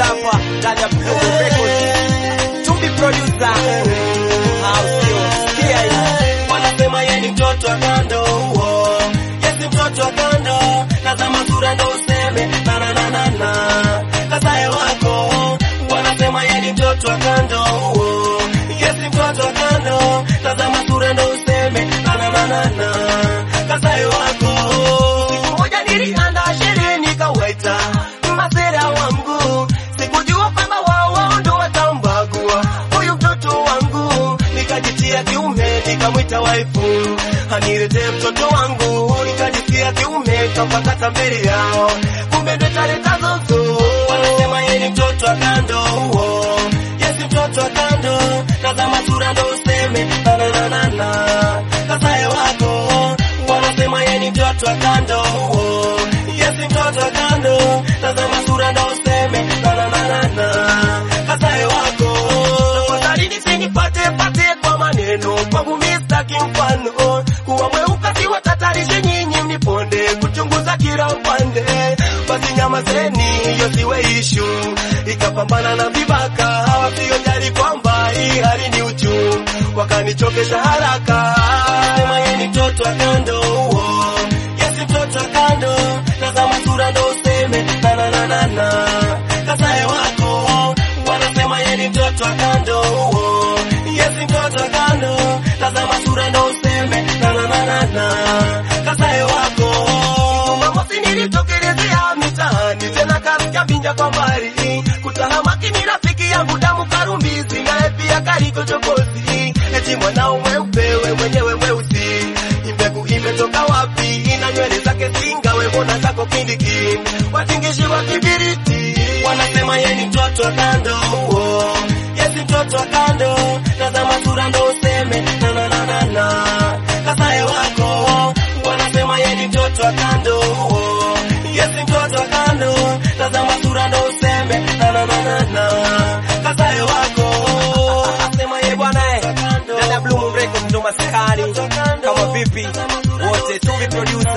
hapa ndani ya Blue Records. Tumbi producer. House sikia hii. wanasema ye ni mtoto wa kando uo yesi mtoto wa kando tazama sura ndo useme nananana kasaye wako wanasema ye ni mtoto wa kando uo yesi mtoto wa kando tazama sura ndo useme nananana kasaye wako siku moja nilianda sherehe nikawaita masera wangu sikujua kwamba wao wao ndo watambagua huyu mtoto wangu nikajitia kiume nikamwita waifu anirete mtoto wangu nikajisikia kiume kampakata mbele yao kumbe ndo taleta zozo wanasema ye ni mtoto wa kando huo yesi mtoto wa kando tazama sura ndo useme nananana kasaye wako wanasema ye ni mtoto wa kando huo yesi mtoto wa kando tazama sura ndo useme nananana kasaye wako tafadhali nisinipate pate kwa maneno kwangu mistaki mfano kuwa mweuka siwatatarishe nyinyi mniponde kuchunguza kila upande basi nyamazeni hiyo siwe ishu ikapambana na vibaka hawasiyojali kwamba hii hali ni uchu wakanichokesha haraka sema ye ni mtoto wa kando huo yesi mtoto wa kando tazama sura ndo useme nananana kasaye wako wanasema ye ni mtoto wa kando huo yesi mtoto wa kando tazama sura ndo useme nananana kasaye wako mamosi nilitokelezea mitaani tena kasikia vinja kwa mbali kutahamaki ni rafiki yangu damu karumbizi naye pia kariko chokozi eti mwanao mweupewe mwenyewe mweusi imbegu imetoka wapi ina nywele zake singa wembona zako kindiki watingishi wa kibiriti wanasema ye ni mtoto wa kando huo yesi mtoto wa kando tazama sura ndo useme nananana kasaye wako wanasema ye ni mtoto wa kando huo yesi mtoto wa kando tazama sura ndo useme nananana kasaye wako Sema ye bwana eh. Ndani ya Blue Records ndo maskani. Kama vipi? Wote Tumbi producer.